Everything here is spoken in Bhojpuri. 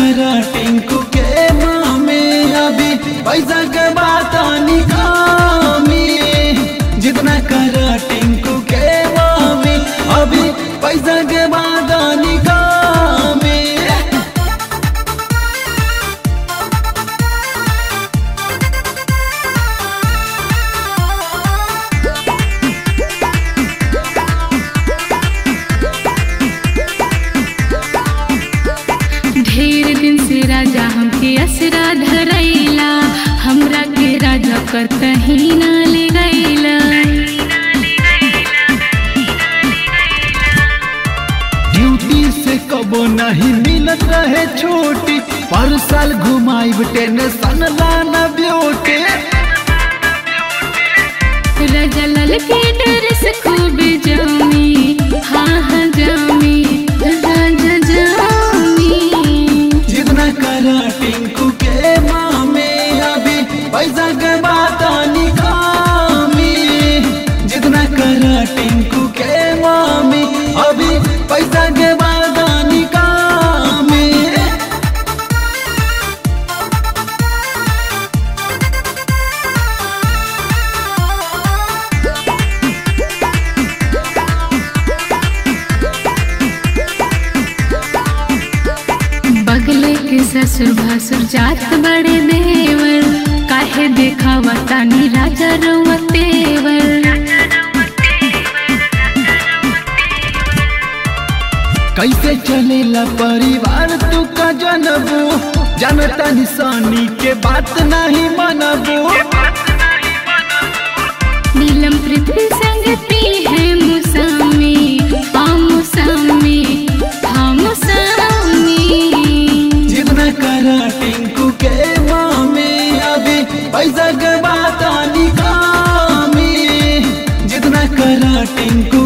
करा टिंकू के मामे अभी पैसा के बात निकामी जितना करा टिंकू के मामे अभी पैसा के बात निकामी ढेर दिन से राजा हमके असरा धरैला हमरा के राजा कर कहीं ना ले गैला ड्यूटी से कबो नहीं मिलत रहे छोटी पर साल घुमाई टेंशन लाना ब्यूटी राजा लाल के डर से खूब जामी हाँ हाँ जामी राजा जामी जितना करा टिंकू के मामे अभी पैसा के बात निकामी जितना करा टिंकू के मामी अभी पैसा के बात निकामी बगले के ससुर भासुर जात बड़े देवर काहे देखावा तानी राजा रउआ तेवर कैसे चलेला परिवार तू का जनबू जनता निशानी के बात नहीं मनबू नीलम पृथ्वी संगति है मुसामी हाँ मुसामी हाँ मुसामी जितना करा टिंकू के मामे अभी पैसा के बात निकामी जितना करा टिंकू